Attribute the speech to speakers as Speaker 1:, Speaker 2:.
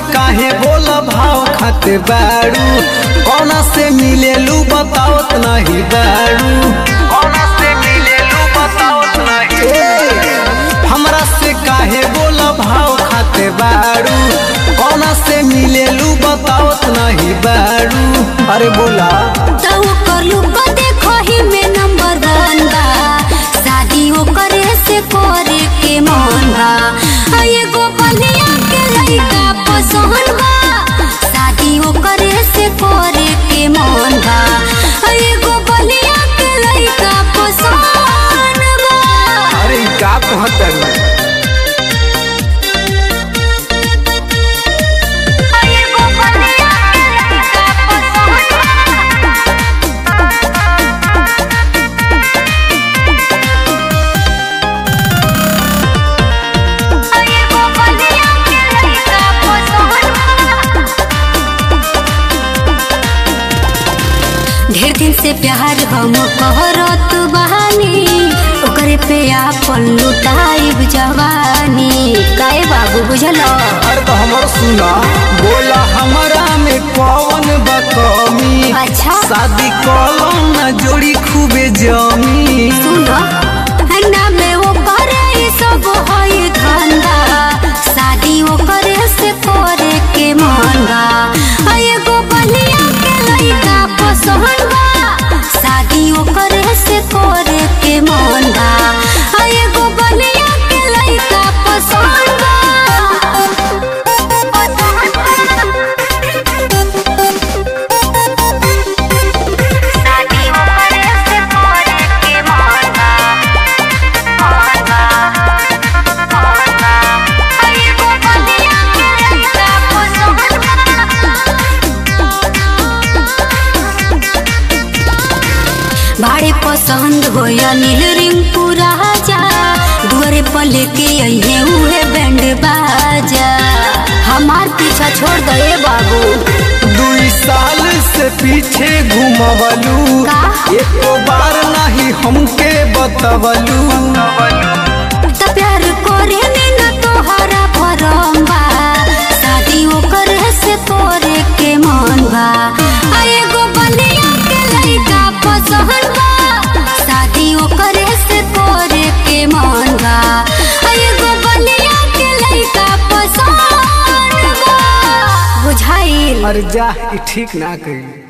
Speaker 1: काहे बोल भाव खाते बारू कौना से मिलेलू बतावत नहीं बारू कौना से मिलेलू बतावत नहीं हमरा से काहे बोल भाव खाते बारू कौना से मिलेलू बतावत नहीं बारू अरे बोला
Speaker 2: तो ओकर लुक देखो ही में नंबर वन बा शादी ओकरे से करे के मन बा आ एगो बलिया के लइका पसंद बा शादी ओकरे से करे के मन बा आ एगो बलिया के लइका पसंद बा
Speaker 1: अरे ई का कहत
Speaker 2: आ एगो बलिया के लइका पसंद बा एगो बलिया के लइका पसंद ढेर दिन से प्यार हम कहरत बहानी ओकरे पे आपन लुटाइब जवानी काहे बाबू बुझल
Speaker 1: अरे तो हमर सुना बोला हमरा में कौन बा कमी
Speaker 2: अच्छा।
Speaker 1: शादी कलम ना जोड़ी खूबे जमी
Speaker 2: सुन ना में वो करे ई सब हई धंधा शादी ओकरे से करे के मन बा आ एगो बलिया के लइका पसंद बा शादी ओकरे से करे के मन बा आ एगो बलिया के लइका पसंद शादी ओकरे से करे के मन बा एगो बलिया के लइका पसंद भाड़े पसंद हो या नील रिंकू राजा दुआरे पर लेके अइहे उहे बैंड बाजा हमार पीछा छोड़ दे बाबू
Speaker 1: दुई साल से पीछे घुमवलू
Speaker 2: का?
Speaker 1: एको बार नहीं हमके बतवलू
Speaker 2: त प्यार करे में न तोहरा भरम बा शादी ओकर से करे के मन बा आ एगो बलिया के लइका पसंद बा शादी ओकर से करे के मन बा आ एगो बलिया के लइका पसंद बा बुझाइल
Speaker 1: अरे जा ई ठीक ना कही